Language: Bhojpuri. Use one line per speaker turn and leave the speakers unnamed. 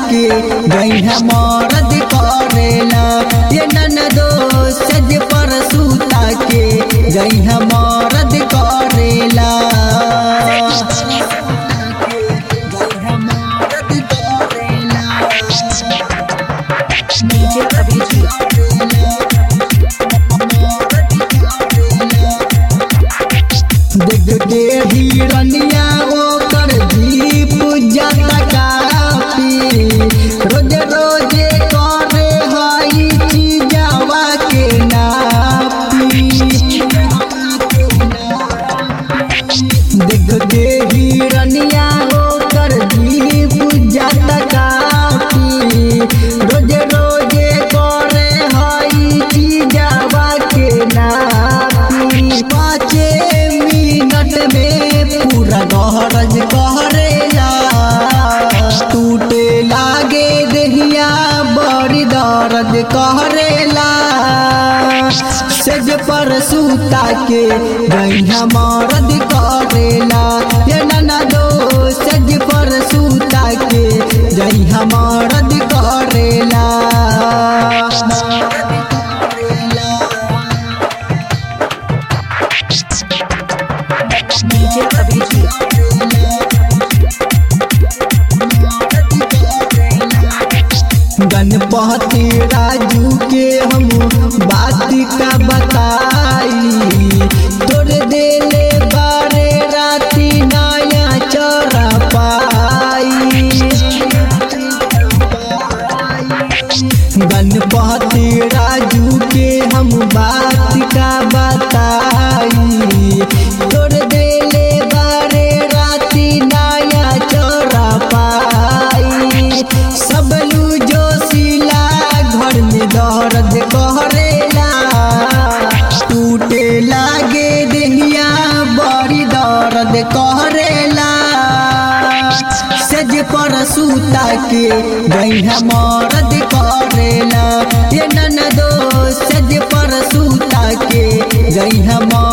के गैया मरद करेला ये ननदो सज पर सूता के गैया मरद करेला
DJ Abhijit.
देख के हिरनिया ओकर जीप जाता कापी रोज रोजे करे हई चीजावा के नापी देख के हिरनिया ओकर जीप जाता कापी रोज रोजे करे हई चीजावा के नापी पाँचे मिनट में पूरा गहरज करेला टूटे लागे देहिया बड़ी दर्द करेला सेज पर सूता के गैया मरद करेला ये नाना दो सेज पर सूता के गैया मरद करेला
DJ Abhijit.
गणपति राजू के हम बात का बताई तोर देले बारे राती नया चरा पाई गणपति राजू के हम बात का बताई तोर देले बारे राती नया चोरा पाई सबलू जोशीला घर में दर्द करेला टूटे लागे देहिया बड़ी दर्द करेला सज पर सूता के गैया मरद करेला ये ननदो सज पर सूता के गैया